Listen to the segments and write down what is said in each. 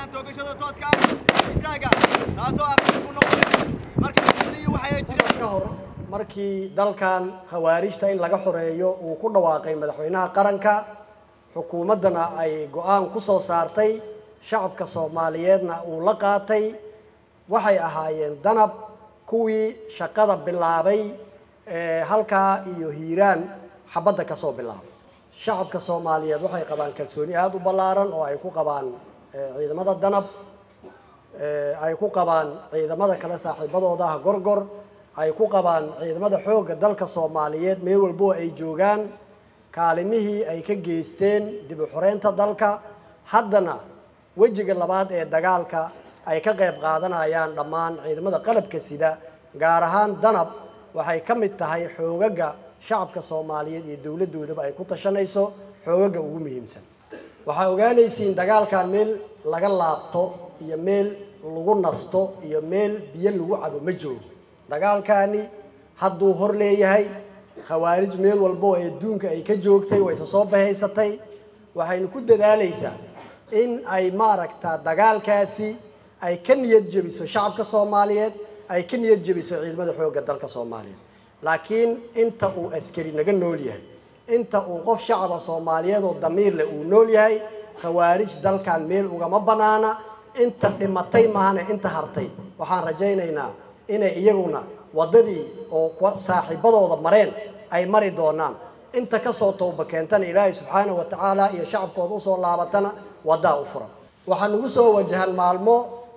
sameeyaan toogashada tooska ah istaaga taasoo aqli ku noqday marka muslimiin waxay jireen ka hor markii dalkan khawaarijta in laga xoreeyo uu ku dhawaaqay madaxweynaha qaranka xukuumaddana ay go-aan ku soo saartay shacabka soomaaliyeedna uu la qaatay waxay ahaayeen danab kuwii shaqada bilaabay ee halkaa iyo hiiraan xabadda ka soo bilaabay shacabka soomaaliyeed waxay qabaan kalsooni aada u ballaaran oo ay ku qabaan eh, ciidamada danab eh, ay ku qabaan ciidamada kale saaxiibadooda ah gorgor ay ku qabaan ciidamada xoogga dalka soomaaliyeed meel walbo ay joogaan kaalimihii ay ka geysteen dib u xoreynta dalka haddana wejiga labaad ee dagaalka ay ka qayb qaadanayaan dhammaan ciidamada qalabka sida gaar ahaan danab waxay ka mid tahay xoogaga shacabka soomaaliyeed iyo dowladdoodaba ay ku tashanayso xoogaga ugu muhiimsan waxaa ogaanaysiin dagaalkan meel laga laabto iyo meel lagu nasto iyo meel biyo lagu cabo ma joogo dagaalkani hadduu hor leeyahay khawaarij meel walbo oo adduunka ay ka joogtay way isa soo bahaysatay waxaynu ku dadaalaysaa in ay maaragta dagaalkaasi ay ka niyad jebiso shacabka soomaaliyeed ay ka niyad jebiso ciidamada xoogga dalka soomaaliyeed laakiin inta uu askari naga nool yahay inta uu qof shacaba soomaaliyeed oo damiir leh uu nool yahay khawaarij dalkan meel ugama banaana inta dhimatay maahane inta hartay waxaan rajaynaynaa inay iyaguna waddadii oo kuwa saaxiibadooda mareen ay mari doonaan inta kasoo towba keentana ilaahay subxaanahu wa tacaala iyo shacabkooda usoo laabatana waddaa u furan waxaa nagu soo wajahan maalmo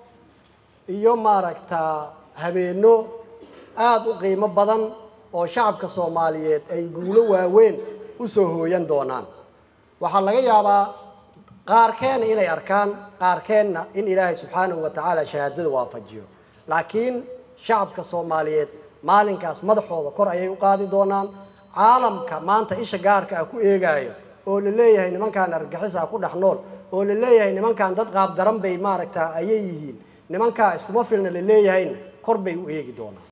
iyo maaragtaa habeenno aada u qiimo badan oo shacabka soomaaliyeed ay guulo waaweyn usoo hooyan doonaan waxaa laga yaabaa qaarkeena inay arkaan qaarkeenna in ilaahay subxaanahu wa tacaala shahaadada waafajiyo laakiin shacabka soomaaliyeed maalinkaas madaxooda kor ayay u qaadi doonaan caalamka maanta isha gaarka ah ku eegaayo oo la leeyahay nimankan argagixisa ku dhex nool oo la leeyahay nimankan dad qaab daran bay maaragta ayay yihiin nimankaa iskuma filna la leeyahayna kor bay u eegi doonaan